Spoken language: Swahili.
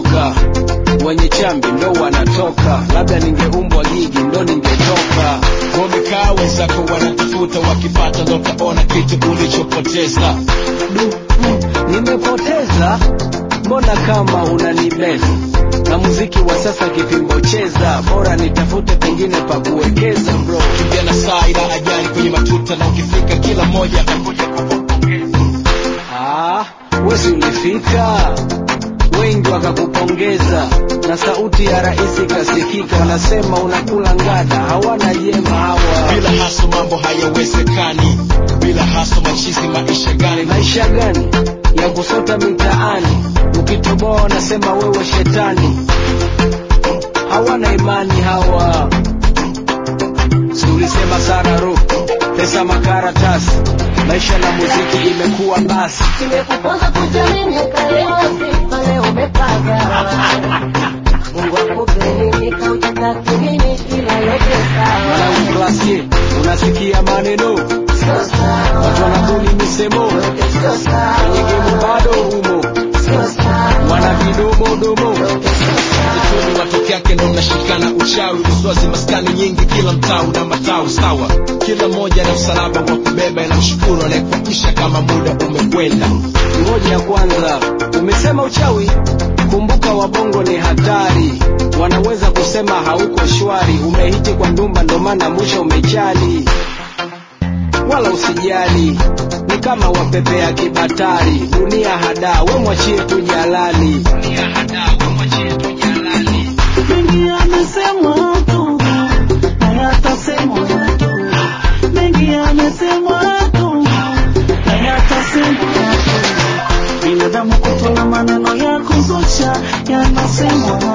wanatoka wenye chambi ndo wanatoka labda ningeumbwa gigi ndo ningetoka wamekaa wenzako wanatafuta wakipata ndo taona kitu ulichopoteza du mm, nimepoteza mbona kama unanibeza na muziki wa sasa kipimbo cheza bora nitafute pengine pa kuwekeza bro kimbia na saa ila ajali kwenye matuta na ukifika kila mmoja atakuja kukupongeza ah, wezi ulifika wengi wakakupongeza na sauti ya rais ikasikika wanasema unakula ngada hawana jema hawa bila haso mambo hayawezekani bila haso machizi maisha gani maisha gani ya kusota mitaani ukitoboa wanasema wewe shetani hawana imani hawa si ulisema sana ro pesa makaratasi maisha na muziki imekuwa basi Nimekuponza kujamini kayosi pale umepaga Mungu akubariki kautaka nini ila yote sawa mwanangu klasie unasikia maneno Sio watu sawa wanabuni misemo Yote sio kwenye sawa gemu bado humo Sio sawa wana vidomodomo Yote sio sawa Kituni watoke yake ndo mnashikana uchawi uswazi maskani nyingi kila mtaa una matao sawa kila mmoja na msalaba wa kubeba inamshukuru anayekuakisha kama muda umekwenda ngoja ya kwanza umesema uchawi kumbuka wabongo ni hatari wanaweza kusema hauko shwari umehiti kwa ndumba ndo maana mwisho umechali wala usijali ni kama wapepea kibatari dunia hada we mwachie tu jalali mengi yamesemwa tu na yatasemwa tu mengi yamesemwa tu na yatasemwa tu binadamu kutoa maneno ya kuzusha yanasemwa